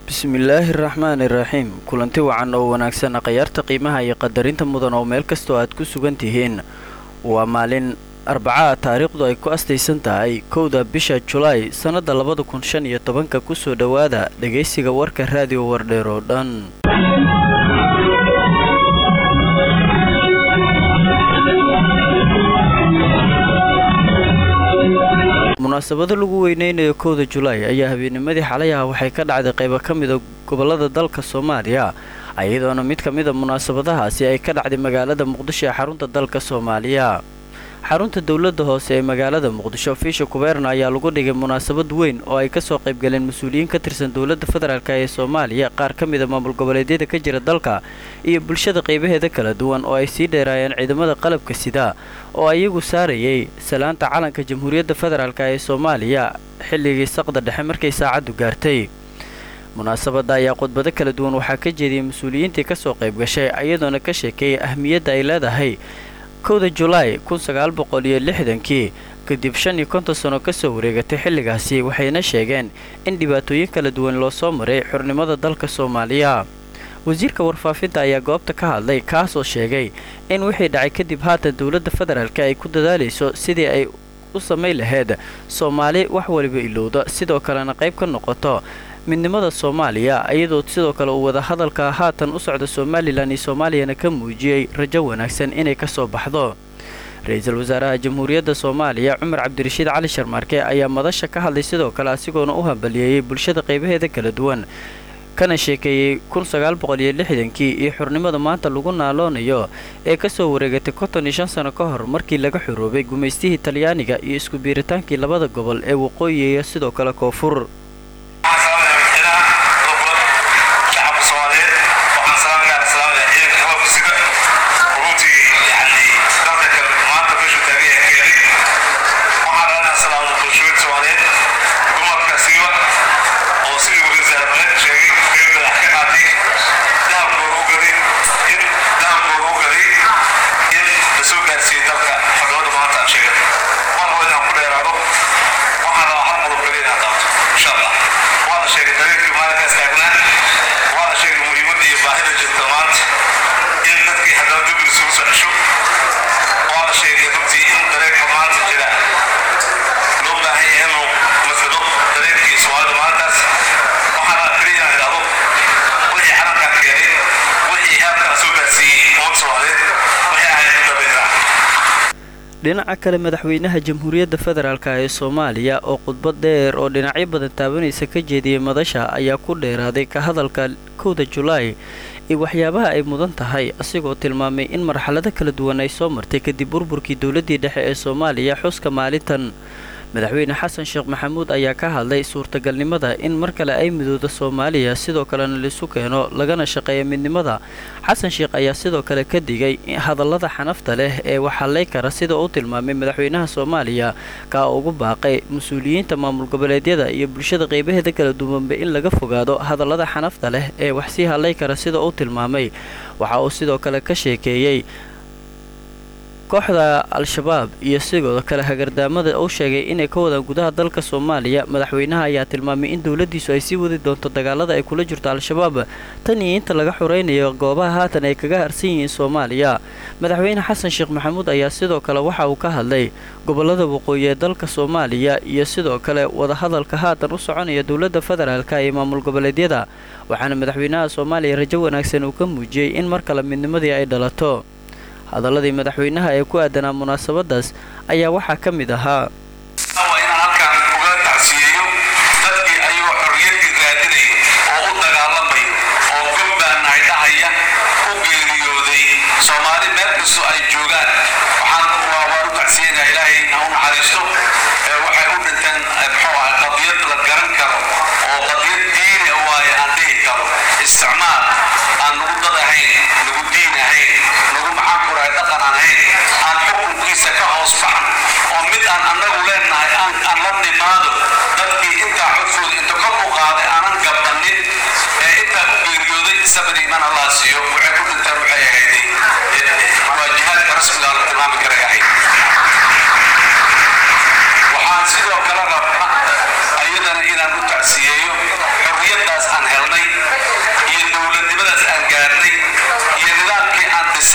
bismillaahi raxmaani iraxiim kulanti wacan oo wanaagsan khayaarta qiimaha iyo qadarinta mudan oo meel kastoo aad ku sugan tihiin waa maalin arbacaha taariikhdu ay ku astaysan tahay kowda bisha julaay sannadda labada kun shan iyo tobanka kusoo dhowaada dhegaysiga warka raadiyo wardheer oo dhan munaasabado lagu weyneynayo kowda julaay ayaa habeennimadii xalay ah waxay ka dhacday qaybo ka mida gobollada dalka soomaaliya iyadoona mid ka mida munaasabadahaasi ay ka dhacday magaalada muqdisho ee xarunta dalka soomaaliya xarunta dowladda hoose ee magaalada muqdisho fiisha kubeerna ayaa lagu dhigay munaasabad weyn oo ay kasoo qaybgaleen mas-uuliyiin ka tirsan dowladda federaalk ee soomaaliya qaar ka mida maamul goboleedyada ka jira dalka iyo bulshada qaybaheeda kala duwan oo ay sii dheeraayeen ciidamada qalabka sida oo iyagu saarayay salaanta calanka jamhuuriyadda federaalk ee soomaaliya xilligii saqda dhexe markay saacaddu gaartay munaasabadda ayaa khudbado kala duwan waxaa ka jeediyey mas-uuliyiintii kasoo qayb gashay iyadoona ka sheekeeyay ahmiyadda ay leedahay kowda julaay kun sagaal boqol iyo lixdankii kadib shan iyo konton sano kasoo wareegatay xilligaasi waxayna sheegeen in dhibaatooyin kala duwan loo soo maray xurnimada dalka soomaaliya wasiirka warfaafinta ayaa goobta ka hadlay kaasoo sheegay in wixii dhacay kadib haatan dowladda federaalk ay ku dadaalayso sidii ay u samayn lahayd soomaali wax waliba ilowda sidoo kalena qayb ka noqoto midnimada soomaaliya iyadoo sidoo kale uu wadahadalka haatan u socda somalilan iyo soomaaliyana ka muujiyey rajo wanaagsan inay ka soo baxdo ra-iisul wasaaraha jamhuuriyadda soomaaliya cumar cabdirashiid cali sharmaarke ayaa madasha ka hadlay sidoo kale asigoona u hambaliyeeyey bulshada qaybaheeda kala duwan kana sheekeeyey kun sagaal boqol iyo lixdankii iyo xurnimada maanta lagu naaloonayo ee kasoo wareegatay konton iyo shan sano ka hor markii laga xuroobay gumaystihii talyaaniga iyo isku biiritaankii labada gobol ee waqooyi iyo sidoo kale koonfur dhinaca kale madaxweynaha jamhuuriyadda federaalk ee soomaaliya oo khudbad dheer oo dhinacyo badan taabanaysa ka jeediyey madasha ayaa ku dheeraaday ka hadalka kowda julaay iyo waxyaabaha ay mudan tahay asigoo tilmaamay in marxalado kala duwan ay soo martay kadib burburkii dowladdii dhexe ee soomaaliya xuska maalintan madaxweyne xasan sheekh maxamuud ayaa ka hadlay suurtagalnimada in mar kale ay midooda soomaaliya sidoo kalena laisu keeno lagana shaqeeya midnimada xasan sheekh ayaa sidoo kale ka digay hadallada xanafta leh ee waxallay kara sida uu tilmaamay madaxweynaha soomaaliya kaa ugu baaqay mas-uuliyiinta maamul goboleedyada iyo bulshada qaybaheeda kala duwanba in laga fogaado hadallada xanafta leh ee wax sii hadlay kara sida uu tilmaamay waxa uu sidoo kale ka sheekeeyey kooxda al-shabaab iyo sidoo kale hagardaamada uu sheegay inay ka wadaan gudaha dalka soomaaliya madaxweynaha ayaa tilmaamay in dowladdiisu ay sii wadi doonto dagaalada ay kula jirto al-shabaab tan iyo inta laga xuraynayo goobaha haatan ay kaga harsan yihiin soomaaliya madaxweyne xasan sheekh maxamuud ayaa sidoo kale waxa uu ka hadlay gobollada waqooyi ee dalka soomaaliya iyo sidoo kale wadahadalka haatan u soconaya dowladda federaalk iyo maamul goboleedyada waxaana madaxweynaha soomaaliya rajo wanaagsan uu ka muujiyey in mar kale midnimadii ay dhalato hadaladii madaxweynaha ee ku aadanaa munaasabadaas ayaa waxaa ka mid ahaa inaan halkaan uga tacsiyeeyo dadkii ayagoo xorriyaddii raadinaya oo u dagaalamaya oo gobbaanahay dhahaya u geeriyooday soomaali meel kasto ay joogaan waxaan waan u tacsiyeynaa ilaahay ha u naxariisto waxay u dhinteen muxuu ahay qadiyad la garan karo oo qadiyad diini waaye aan dhihi karo isticmaal aan nagu dad ahayn nagu diin ahayn nagu maxaan kurahay dhaqan aan ahayn aan xukunkiisa ka hoos baxan oo mid aan annagu leenahay aan aan la nimaado dadkii intaa codkooda inta kor u qaaday aanan gabanin ee intaa u geeriyooday sabir iimaan allah siiyo waxay ku dhinteen waxay ahayday waa jihaadka rasmiga la tilmaami karay ahayd waxaan sidoo kale rabna ayadana inaan u tacsiyeeyo xorriyaddaas aan helnay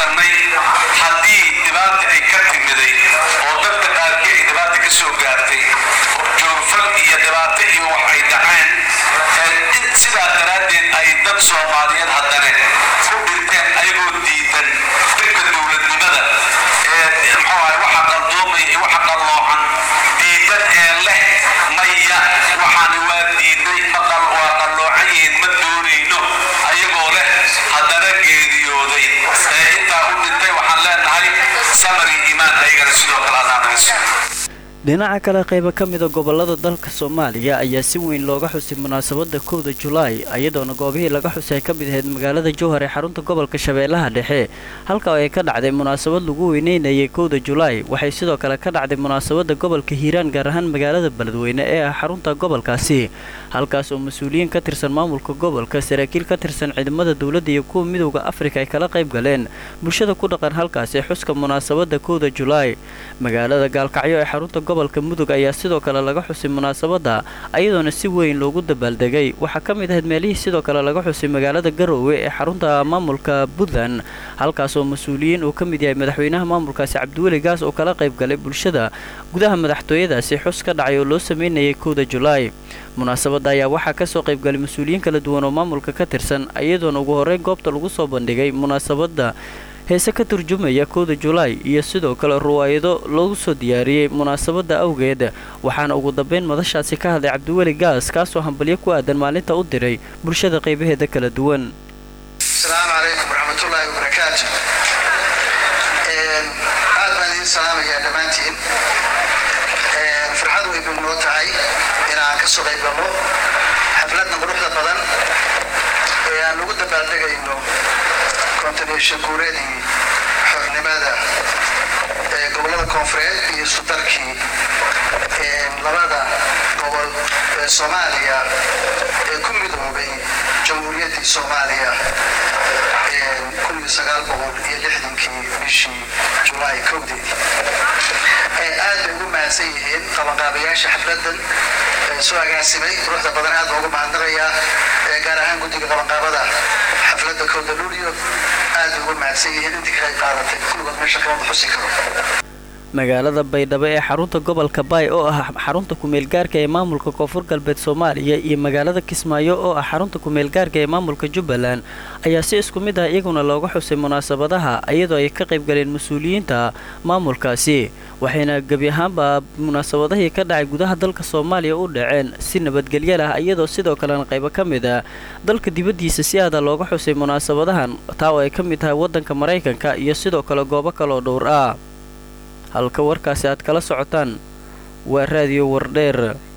fiirsanay haddii dhibaata ay ka timiday oo dadka qaarkii ay dhibaata ka soo gaartay joogfal iyo dhibaato iyo wax ay dhaceen sidaa daraaddeed ay dad soomaaliyeed haddane ku dhinteen ayagoo diidan dhibka dowladnimada ee muxuu ahay waxa qaldoomaya iyo waxa qalloocan diidan ee leh maya waxaani waa diiday maqal waa qalloocan yihiin ma doonayno ayagoo leh haddana geeriyooday ee intaa u dhintay waxaan leenahay samari imaan ayagana sidoo kale allaa naga siiyo dhinaca kale qaybo ka mida gobolada dalka soomaaliya ayaa si weyn looga xusay munaasabada kowda julaay iyadoona goobihii laga xusay ay ka mid ahayd magaalada jowhar ee xarunta gobolka shabeellaha dhexe halka ay ka dhacday munaasabad lagu weyneynayay kowda julaay waxay sidoo kale ka dhacday munaasabada gobolka hiiraan gaar ahaan magaalada beledweyne ee ah xarunta gobolkaasi halkaas oo mas-uuliyiin ka tirsan maamulka gobolka saraakiil ka tirsan ciidamada dowladda iyo kuwa midowda afrika ay kala qayb galeen bulshada ku dhaqan halkaasi xuska munaasabada kowda julaay magaalada gaalkacyo ee xarunta gobolka mudug ayaa sidoo kale laga xusay munaasabada ayadoona si weyn loogu dabaaldegay waxaa ka mid ahayd meelihii sidoo kale laga xusay magaalada garoowe ee xarunta maamulka puntland halkaasoo mas-uuliyiin uu ka mid yahay madaxweynaha maamulkaasi cabdiweli gaas oo kala qayb galay bulshada gudaha madaxtooyadaasi xus ka dhacay oo loo sameynayay kowda julaay munaasabada ayaa waxaa kasoo qaybgalay mas-uuliyiin kala duwan oo maamulka ka tirsan iyadoona ugu horreyn goobta lagu soo bandhigay munaasabada heese ka turjumaya kowda julaay iyo sidoo kale ruwaayado loogu soo diyaariyey munaasabada awgeed waxaana ugu dambeyn madashaasi ka hadlay cabdiweli gaas kaasoo hambalyo ku aadan maalinta u diray bulshada qaybaheeda kala duwan asalaamu calaykum waraxmatullaahi wabarakaatu aad baan idiin salaamayaa dhammaantiin farxad weyn bay noo tahay inaan ka soo qaybgalno xafladna quruxda badan ee aan ugu dabaaldegayno kontineeshan guureedii xornimada ee gobollada koonfureed iyo sudarkii labada gobol ee soomaaliya ee ku midoobay jamhuuriyaddii soomaaliya kii bishii julaay kowdeedii aad bay ugu mahadsan yihiin qabanqaabayaasha xafladan soo agaasimay quruxda badan aad baa ugu mahadnaqayaa gaar ahaan guddiga qabanqaabada xafladda kowda luulyo aad bay ugu mahadsan yihiin intii ka qayb qaadatay kulligood meesha kawada xusi karo magaalada baydhabo ee xarunta gobolka baay oo ah xarunta kumeelgaarka ee maamulka koonfur galbeed soomaaliya iyo magaalada kismaayo oo ah xarunta kumeelgaarka ee maamulka jubbaland ayaa si isku mid ah iyaguna looga xusay munaasabadaha iyadoo ay ka qayb galeen mas-uuliyiinta maamulkaasi waxayna gebi ahaanba munaasabadahii ka dhacay gudaha dalka soomaaliya u dhaceen si nabadgelyo lah iyadoo sidoo kalena qaybo ka mid ah dalka dibaddiisa si aada looga xusay munaasabadahan taa oo ay ka mid tahay waddanka maraykanka iyo sidoo kale goobo kaleoo dhowr ah halka warkaasi aad kala socotaan waa raadiyo wardheer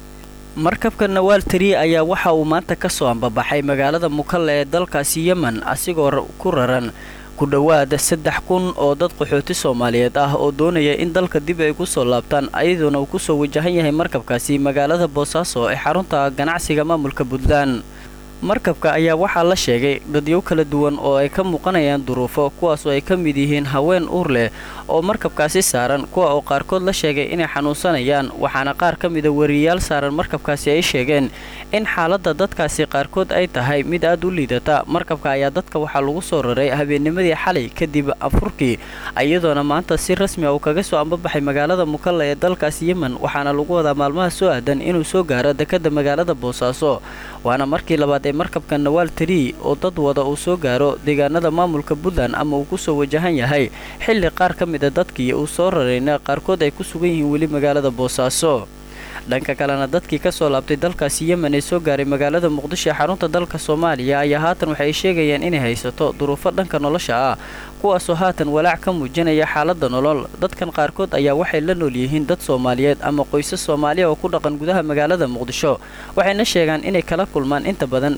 markabka nawaal tari ayaa waxa uu maanta ka soo ambabaxay magaalada mukalle ee dalkaasi yemen asigoo ku raran ku dhowaada saddex kun oo dad qaxooti soomaaliyeed ah oo doonaya in dalka dib ay ku soo laabtaan ayadoona uu kusoo wajahan yahay markabkaasi magaalada boosaaso ee xarunta ganacsiga maamulka puntland markabka ayaa waxaa la sheegay dadyo kala duwan oo ay ka muuqanayaan duruufo kuwaasoo ay ka mid yihiin haween uur leh oo markabkaasi saaran kuwa oo qaarkood la sheegay inay xanuunsanayaan waxaana qaar ka mida wariyayaal saaran markabkaasi ay sheegeen in xaaladda dadkaasi qaarkood ay tahay mid aad u liidata markabka ayaa dadka waxaa lagu soo raray habeennimadii xalay kadib afurkii iyadoona maanta si rasmi a uu kaga soo ambabaxay magaalada mukalle ee dalkaasi yemen waxaana lagu wadaa maalmaha soo aadan inuu soo gaaro dekadda magaalada boosaaso waana markii labaad ee markabka nawaal tari oo dad wada uu soo gaaro deegaanada maamulka puntland ama uu ku soo wajahan yahay xilli qaar ka mida dadkii uu soo rarayna qaarkood ay ku sugan yihiin weli magaalada boosaaso dhanka kalena dadkii ka soo laabtay dalkaasi yemen ee soo gaaray magaalada muqdisho ee xarunta dalka soomaaliya ayaa haatan waxay sheegayaan inay haysato duruufo dhanka nolosha ah kuwaasoo haatan walaac ka muujinaya xaaladda nolol dadkan qaarkood ayaa waxay la nool yihiin dad soomaaliyeed ama qoysas soomaaliya oo ku dhaqan gudaha magaalada muqdisho waxayna sheegaan inay kala kulmaan inta badan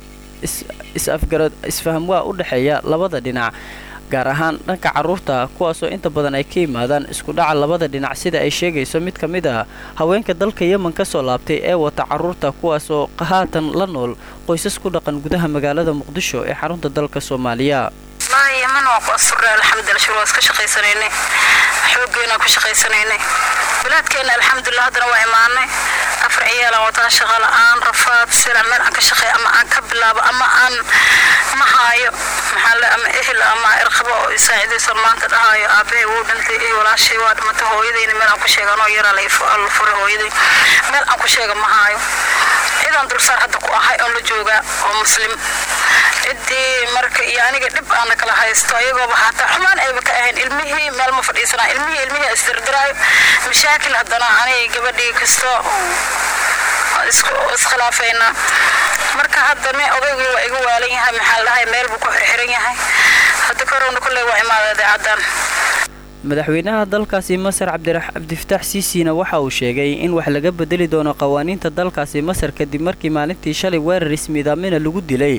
is-afgarad isfahamwaa u dhexeeya labada dhinac gaar ahaan dhanka carruurta kuwaasoo inta badan ay ka yimaadaan isku dhaca labada dhinac sida ay sheegayso mid ka mid ah haweenka dalka yemen ka soo laabtay ee wata carruurta kuwaasoo haatan la nool qoysas ku dhaqan gudaha magaalada muqdisho ee xarunta dalka soomaaliya wallaahi yeman waan ku asfurnay alxamdulillah shur waan iska shaqaysanaynay xooggeena ku shaqaysanaynay bilaadkeena alxamdulillah haddana waa imaanay afar ciyaalan wataa shaqa la-aan rafaad sila meel aan ka shaqeeyo ama aan ka bilaabo ama aan ma haayo maxaa le ama ehel ama irqabo oo isaacidayso maanta dhahayo aabbahay wuu dhintay iyo walaashay waa dhimatay hooyadayna meel aan ku sheega anoo yaraa la furay hooyaday meel aan ku sheega ma haayo cidaan dulsaar hadda ku ahay oon la joogaa oo muslim ciddii marka iyo aniga dhib aana kala haysto ayagooba hataa xumaan ayba ka ahayn ilmihii meel ma fadhiisanaa ilmihii ilmihii isdirdiraayo mashaakil haddana anay gabadhii kasto iskhilaafayna marka hadda me odaygii waa igu waalan yahay maxaa dhahay meel buu ku xirxiran yahay hadda korowna kolley waa imaada idaacaddan madaxweynaha dalkaasi masar cabdifataax siisiina waxa uu sheegay in wax laga bedeli doono qawaaniinta dalkaasi masar kadib markii maalintii shalay weerar ismiidaamina lagu dilay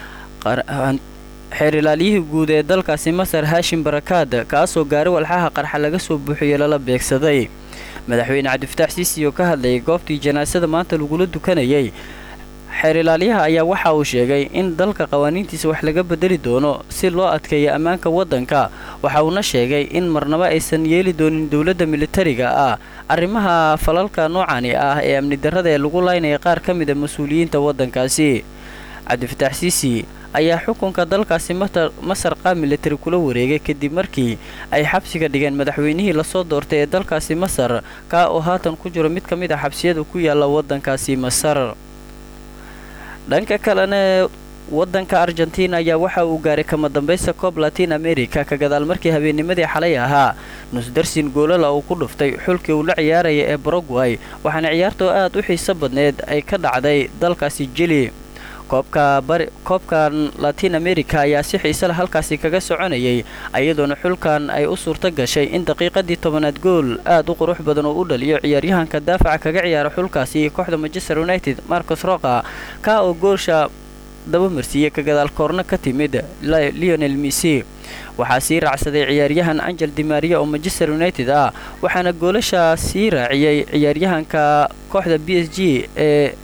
xeer ilaaliyihii guud ee dalkaasi masar haashim barakaad kaasoo gaari walxaha qarxa laga soo buuxiyo lala beegsaday madaxweyne cabdifataax siisi oo ka hadlayay goobtii janaasada maanta lagula dukanayay xeer ilaaliyaha ayaa waxa uu sheegay in dalka qawaaniintiisa wax laga bedeli doono si loo adkeeyo ammaanka waddanka waxa uuna sheegay in marnaba aysan yeeli doonin dowladda militariga ah arrimaha falalka noocani ah ee amni darrada ee lagu laynaya qaar ka mid a mas-uuliyiinta waddankaasi cabdifataax siisi ayaa xukunka dalkaasi masar qaab militari kula wareegay kadib markii ay xabsiga dhigeen madaxweynihii lasoo doortay ee dalkaasi masar kaa oo haatan ku jiro mid ka mid a xabsiyada ku yaala waddankaasi masar dhanka kalena waddanka argentina ayaa waxa uu gaaray kama dambaysta koob latin america ka gadaal markii habeennimadii xalay ahaa nusdarsin goolala uu ku dhuftay xulkii uu la ciyaaraya ee baragway waxaana ciyaartoo aad u xiiso badneed ay ka dhacday dalkaasi jili koobkan latin america ayaa si xiise leh halkaasi kaga soconayay iyadoona xulkan ay u suurto gashay in daqiiqadii tobanaad gool aad u qurux badan oo u dhaliyo ciyaaryahanka daafaca kaga ciyaara xulkaasi kooxda manchester united marcos roqa kaa oo goosha dabamarsiiyey ka gadaal koorno ka timid leonel missy waxaa sii raacsaday ciyaaryahan angel dimaria oo manchester united ah waxaana goolasha sii raaciyey ciyaaryahanka kooxda b s g ee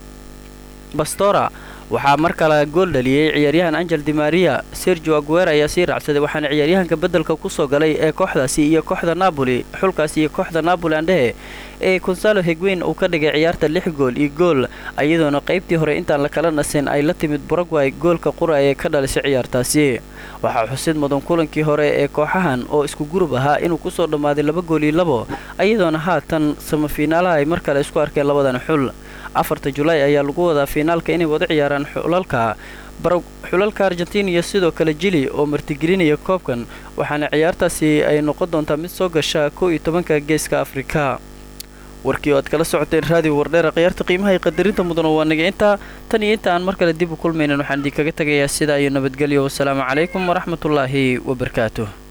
bastora waxaa mar kale gool dhaliyey ciyaaryahan angel dimaria sergio aguer ayaa sii raacsaday waxaana ciyaaryahanka beddelka kusoo galay ee kooxdaasi iyo kooxda napoli xulkaasi iyo kooxda napoli andhehe ee consalo hegweyn uu ka dhigay ciyaarta lix gool iyo gool iyadoona qaybtii hore intaan la kala nasin ay la timid baragway goolka qura ee ka dhalisay ciyaartaasi waxaa xusid mudan kulankii hore ee kooxahan oo isku gurub ahaa inuu kusoo dhammaaday laba gool iyo labo iyadoona haatan samafiinaalaha ay mar kale isku arkeen labadan xul afarta julaay ayaa lagu wadaa fiinaalka inay wada ciyaaraan xulalka xulalka argentina iyo sidoo kale jili oo martigelinaya koobkan waxaana ciyaartaasi ay noqon doontaa mid soo gasha kow iyo tobanka geeska afrika warkii oo aad kala socoteen raadiyo wardheera khiyaarta qiimaha iyo qadarinta mudan oo waa naga intaa tan iyo inta aan mar kale dib u kulmaynan waxaan idinkaga tegayaa sidaa iyo nabadgelyo wasalaamu calaykum waraxmatullaahi wabarakaatuh